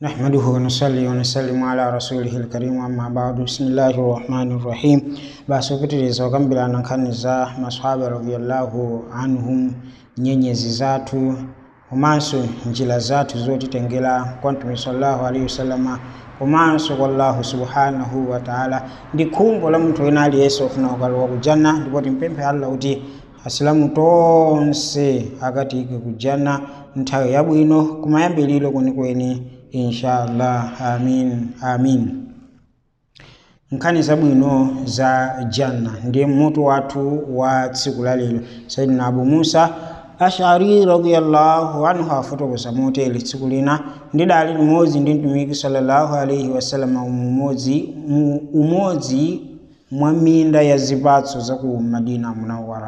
نحمده ونصلي ونسلم على رسوله الكريم أما بعد بسم الله الرحمن الرحيم basopitiriza okambirana nkhani za maswahaba radiyallahu anhum nyenyezi zathu komanso njira zathu zotitengera kwa mtume sallallahu alaihi wasallama komanso kwa allahu subhanahu wa taala ndi khumbo la munthu wina aliyense ofuna kukalowa kujanna ndipo timpemphe allah kuti asilamu tonse akatike kujanna nthawi yabwino kumayambiliro kwenikweni inshallah amin amin nkhani zabwino za janna ndiye mutu wathu wa tsiku la lero sayidina abu musa ashari radiyallahu anhu afotokoza motere tsiku lina ndidali limodzi ndi mtumiki sallallahu alaihi wasallam umodzi mu- umodzi mwa minda ya zipatso za ku madina munawara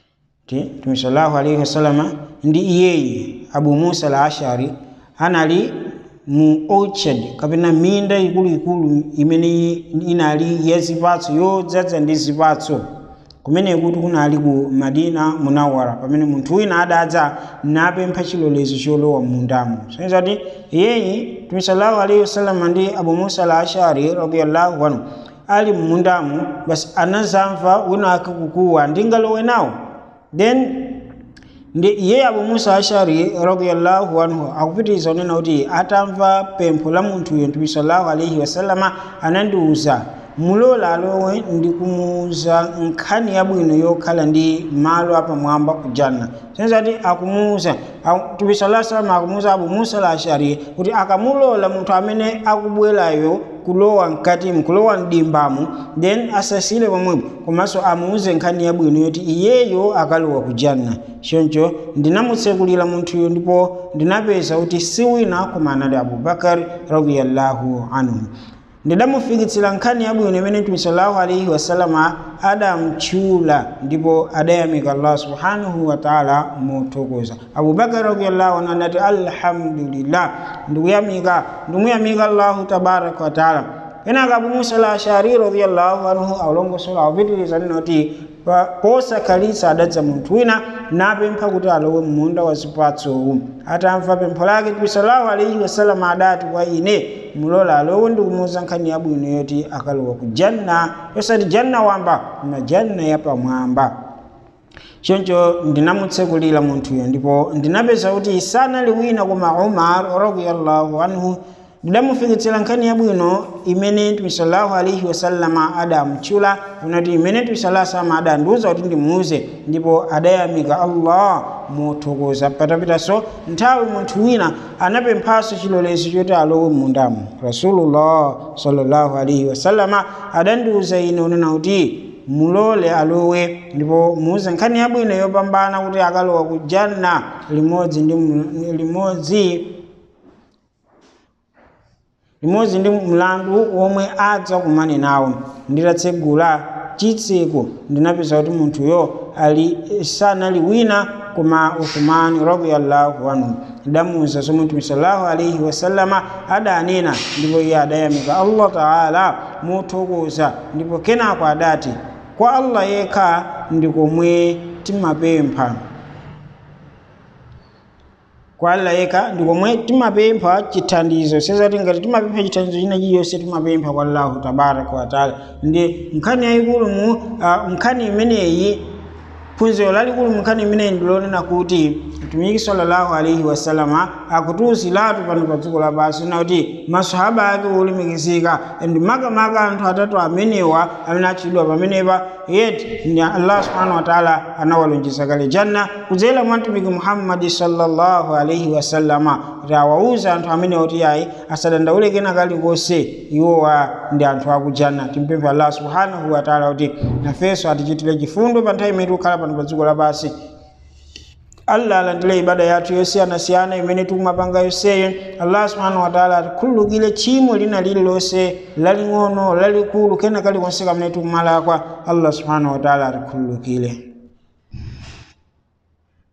ti mtume sallallahu alaihi wasallam ndi iyeyi abu musa al ashari anali mu orchard kapena minda ikuluikulu imene inali ya zipatso yodzaza ndi zipatso kumene kuti kunali ku madina munawara pamene munthu wina adadza napempha chilolezo cholowa mundamo soneza kuti iyeyi mtume sallallahu alaihi wasallam ndi abu musa al ashari radiyallahu anhu ali mmundamo basi anazamva wina akakukuwa ndingalowe nawo then ndi iye abu musa ashari radiyallahu anhu akupitiriza kunena kuti atamva pempho la munthuyo mtume sallallahu alaihi wasallama anandiwuza mulola alowe ndikumuwuza nkhani yabwino yokhala ndi malo apamwamba ku janna senza kuti akumuwuza mtume sallallahu alaihi wasallam akumuwuza abu musa al ashari kuti akamulola munthu amene akubwerayo kulowa mkatimu kulowa mdimbamo then asasile pomwepo komanso amuuze nkhani yabwino yoti iyeyo akalowa ku janna choncho ndinamutsekulira munthuyo ndipo ndinapeza kuti si wina koma anali abubakari radiyallahu anhu ndidamufikitsira nkhani yabwino imene mtume sallallahu alaihi wasallama adamtchula ndipo adayamika allah subhanahu wa taala mothokoza abubakar radiyallahu anhu anati alhamdulillah ndikuyamika ndimuyamika allahu tabaraka wa taala kenaka abu musa al ashari radiyallahu anhu aulongosola akupitiriza nena kuti pa- posakhalitsa adadza munthu wina napempha kuti alowe munda wa zipatsowu atamva pempho lake mtume sallallahu alaihi wasallam adati kwa ine mulola alowe ndikumuwuza nkhani yabwino yoti akalowa ku janna yosati janna wamba koma janna yapamwamba choncho ndinamutsekulira munthuyo ndipo ndinapeza kuti sanali wina koma umar radiyallahu anhu ndidamufikitsira nkhani yabwino imene mtume sallallahu alaihi wasallama adamtchula unati imene mtume sallallahu alaihi wasallam adandiwuza kuti ndimuuze ndipo adayamika allah mothokoza patapitanso nthawi munthu wina anapemphanso chilolezo choti alowe mundamo rasulullah sallallahu alaihi wasallama adandiwuza ine unena kuti mulole alowe ndipo muuze nkhani yabwino yopambana kuti akalowa ku janna limodzi ndi mu- limodzi limodzi ndi mlandu womwe adza kumane nawo nditatsegula chitseko ndinapeza kuti munthuyo ali sanali wina koma uthumani radiyallahu anhu ndamuwuza zomwe mtume sallallahu alaihi wasallama adanena ndipo iye adayamika allah taala mothokoza ndipo kenako adati kwa allah yekha ndikomwe timapempha kwa allah yekha ndikomwe timapempha chithandizo sezati ngati timapempha chithandizo china chiyonse timapempha kwa allahu tabaraka wataala ndi nkhani yayikulu mu uh, nkhani imeneyi phunziro lalikulu munkhani imeneyi ndilonena kuti mtumiki sallallahu alaihi wasallama akutiwuziratu pano pa dziko lapansi na kuti masahaba ake olemekezeka ndi makamaka anthu atatu amenewa amene atchedwa pamenepa yeti ndi allah subhanahu wa taala anawalonjeza kale janna kudzera mwa mtumiki muhammadi sallallahu alaihi wasallama kuti awawuza anthu amenewa kuti ayi asadandaule kena kalikonse iwowa ndi anthu akujanna timpemphe allah subhanahu wa taala kuti nafenso atichitire chifundo pa nthawi imene tikukhala pano pa dziko lapansi allah alandire ibada yathu yosiyanasiyana imene tikumapanga yonseyo allah subhanahu wataala atikhululukire tchimo lina lililonse laling'ono lalikulu kena kalikonse kamene tikumalakwa allah subhanahu wataala atikhululukire